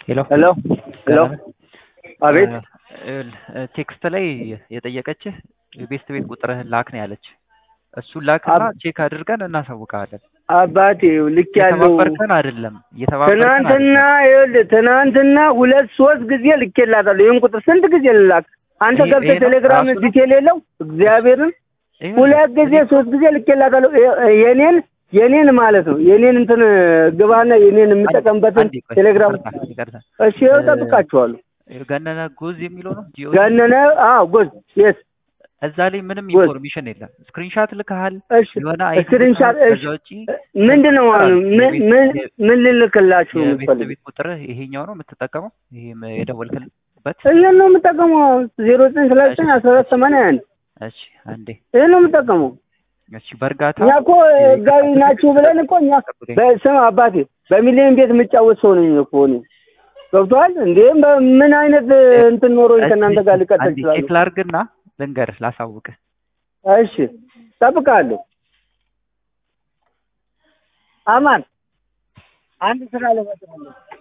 ሄሎ ሄሎ ሄሎ አቤት ቴክስት ላይ የጠየቀችህ የቤስት ቤት ቁጥርህን ላክ ነው ያለች። እሱን ላክና ቼክ አድርገን እናሳውቃለን። አባቴ ልክ ያለው እየተባበርከን አይደለም እየተባበርከን ትናንትና ይኸውልህ ትናንትና ሁለት ሶስት ጊዜ ልኬላታለሁ። ይህን ቁጥር ስንት ጊዜ ልላክ? አንተ ይሄ- ገብተህ ይሄ ነው ቴሌግራም ራሱ ነው? ዲቴል የለው እግዚአብሔርን አይደለም። ሁለት ጊዜ ሶስት ጊዜ ልኬላታለሁ። የ- የኔን የኔን ማለት ነው የኔን እንትን ግባና የኔን የምጠቀምበትን አንዴ ቆይ፣ ቴሌግራም ይቅርታ፣ ይቅርታ። እሺ ይኸው እጠብቃችኋለሁ። ገነነ ጎዝ የሚለው ነው ጂኦ ገነነ አዎ ጎዝ የስ እዛ ላይ ምንም ጎዝ። ኢንፎርሜሽን የለም። ስክሪንሻት ልከሃል እሺ የሆነ አይዲ ስክሪንሻት ልከሃል። እሺ ከዛ ውጪ ምንድን ነው ማለት ነው? ምን ምን ምን ልልክላችሁ ነው የቤት የምትፈልጉት? ቤት ቁጥርህ ይሄኛው ነው የምትጠቀመው? ይሄ የደወልክበት? ይህን ነው የምጠቀመው። ዜሮ ዘጠኝ ሰላሳ ዘጠኝ አስራ አራት ሰማንያ አንድ እሺ አንዴ ይህን ነው የምጠቀመው። እሺ በእርጋታ እኛ እኮ ህጋዊ ናችሁ ብለን እኮ እኛ በስም አባቴ በሚሊዮን ቤት የምጫወት ሰው ነኝ እኮ እኔ ገብቶሃል እንዴ? በምን አይነት እንትን ኖሮኝ ከእናንተ ጋር ልቀጥል አንዴ እችላለሁ? ቼክ ላድርግና ልንገርህ ላሳውቅህ። እሺ ጠብቃለሁ። አማን አንድ ስራ ለመስራት ነው።